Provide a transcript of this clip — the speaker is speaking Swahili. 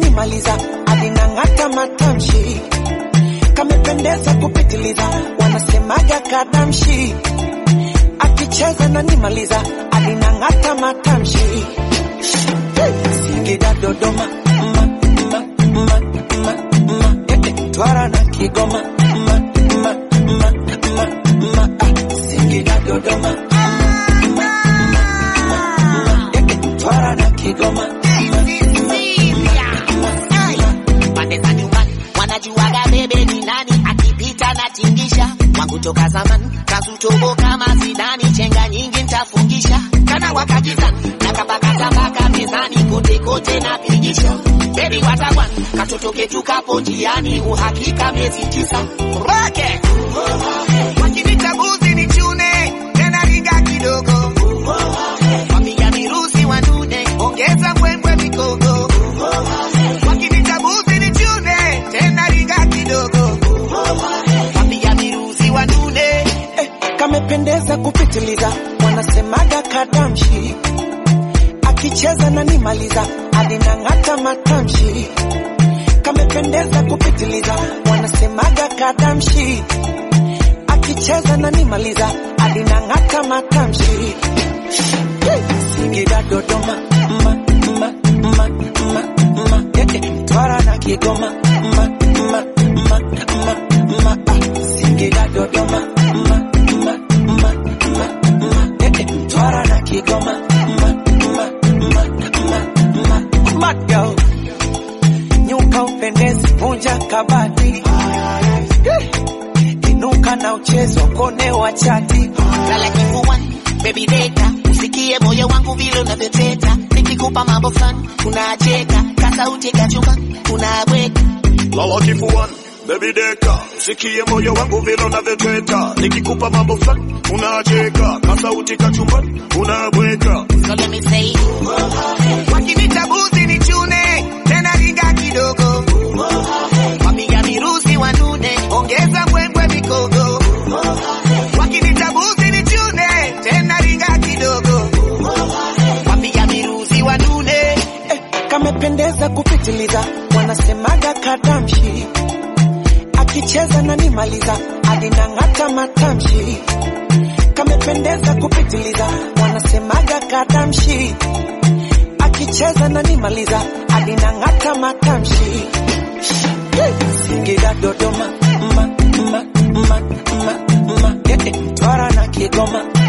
kanimaliza alinang'ata matamshi kamependeza kupitiliza wanasemaga kadamshi akicheza nanimaliza alinang'ata matamshi Singida Dodoma ma, ma, ma, ma, ma, eh, eh, Twara na Kigoma ma, ma, ma, ma, ma, ah, Singida Dodoma ma, ma, ma, ma, eh, eh, Twara na Kigoma pande za nyumbani wanajuaga bebe ni nani akipita na tingisha wangu toka zamani kazutobo kama zidani chenga nyingi ntafungisha kana wakajizani na kabakatabaka mezani kote kote na pigisha bebi watawan katoto ketu kapo njiani uhakika miezi tisa roke wakinita buzi ni chune tena riga kidogo wapiga mirusi wanune ongeza mbwembwe mikogo wakinita buzi ni chune tena riga kidogo wapiga mirusi wanune eh, kamependeza kupitiliza wanasemaga kadamshi akicheza nanimaliza alinang'ata matamshi kamependeza kupitiliza wanasemaga kadamshi akicheza nanimaliza alinang'ata matamshi Singida Dodoma ma, ma, ma, ma, ma, eh, eh, Mtwara na Kigoma ma, ma, ma, ma, ma, ah, Singida Dodoma ma, ma, ma, ma, ma, eh, eh, Mtwara na Kigoma ma, ma, ma, ma, ma, Mad girl nyuka upendezi vunja kabati Eh, inuka na uchezo kone wa chati lala kifuani baby data usikie moyo wangu vile unavyoteta nikikupa mambo fulani unacheka kasauti kachumba unabweka lala kifuani baby deka sikie moyo wangu vile unavyotweta nikikupa mambo fulani unacheka kasauti kachumbani unabweka so let me say wakinita buzi ni chune tena riga kidogo wapiga mirusi wanune ongeza mbwembwe mikogo wakinita buzi ni chune tena riga kidogo wapiga mirusi wanune eh, kamependeza kupitiliza wanasemaga kadamshi akicheza nanimaliza alinang'ata matamshi kamependeza kupitiliza wanasemaga kadamshi akicheza nanimaliza alinang'ata matamshi Singida Dodoma ma, ma, ma, ma, ma, eh, eh, Mtwara na Kigoma